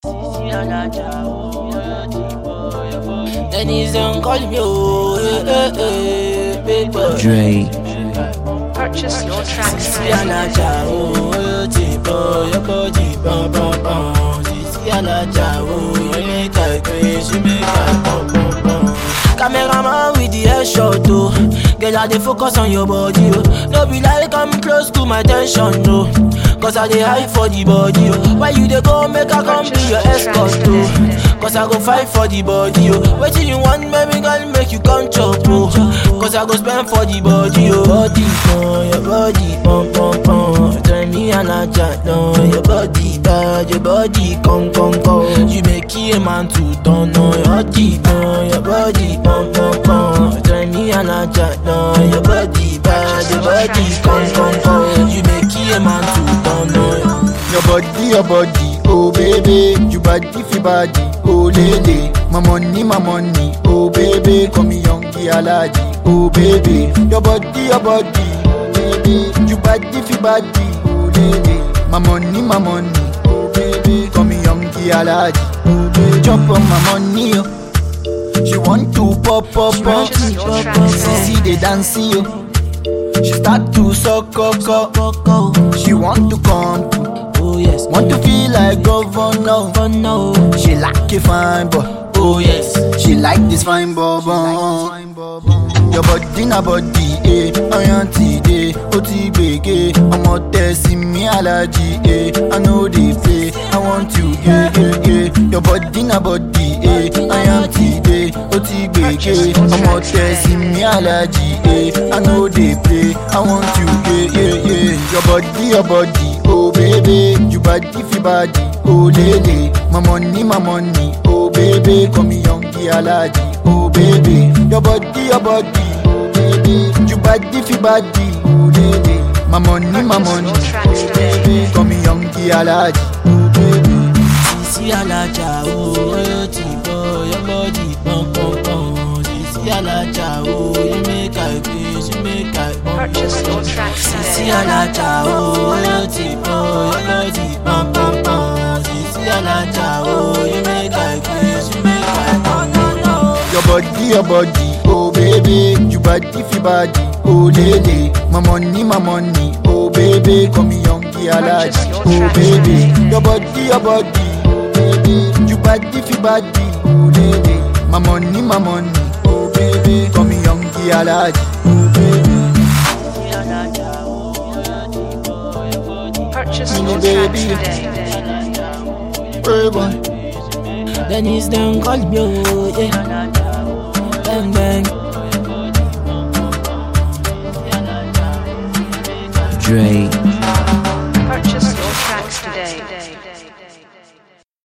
Dennis don't call me, oh, eh, eh, eh, big boy. Dre, Purchase your tracks Sisi today. alaja, oh, oh, ti bo, your body, bum, bum, bum. Sisi alaja, oh, you make I crazy, you make I bum, bum, bum. Cameraman with the headshot, oh. Girl, I dey focus on your body, oh. No be like I'm close to my tension, no. Cause I dey high for the body, oh. Why you dey go make I come be your escort, oh. Cause I go fight for the body, oh. Wetin you want, baby girl, make you come chop, oh. Cause I go spend for the body, oh. Body, oh, your body, pum, pum, pum. Tell me I not chat, no. Your body bad, your body, come, come, come. You make a man to turn, no. Your body, oh, your body, pum, pum, pum. Tell me I not chat, no. Your body bad, your body, come, come, come. You make a man to turn, no. Your body, your body, oh baby. You body fi body, oh lady. My money, my money, oh baby. Call me young alaji, oh baby. Your body, your body, oh baby. You body fi body, oh lady. My money, my money, oh baby. Call me young alaji, oh baby. Jump on my money, oh. She want to pop, pop, pop. Purchase your tracks See today. the dance, yo. She start to suck, up, up. Coco, She want to come to oh yes, Want to feel like governor. oh no, She like a fine boy. oh yes. She like this fine boy. Your body na body, eh. Ayanti, eh. O ti gbege. Ọmọ tẹ̀sí mi alaji, eh. I know they play. I want you, eh, eh, eh. Your body na body, eh. Ayanti, eh. O ti gbege. Ọmọ tẹ̀sí mi alaji, eh. I know they play. I want you, eh, eh, eh. Your body, your body, oh baby. You body fi body, oh lele. My money, my money, oh baby. Call me young alaji, oh baby. Your body, your body, oh baby. You body fi body, oh lele. My money, my money, oh baby. Call me young alaji, oh baby. Sisi alaja, oh, oh, ti bo, your body, pum, pum, pum. Sisi alaja, oh, you make I crazy, you make I bum, bum, Purchase your bum. tracks Sisi today. alaja, oh, oh, ti bo, your body, pum, pum, pum. Sisi alaja, oh, you make I crazy, you make I bum, bum, bum. Your body, your body, oh baby. You body fi body, oh lele. My money, my money, oh baby. Call me young alaji, Purchase your oh tracks baby. today. Your body, your body, oh baby. You body fi body, oh lele. My money, my money, oh baby. Call me young alaji, oh baby. Sisi alaja, oh, oh, ti bo, your body, Purchase Mini your baby. tracks today. Hey boy. Dennis don't call me, oh, yeah. Bang, bang. Dre,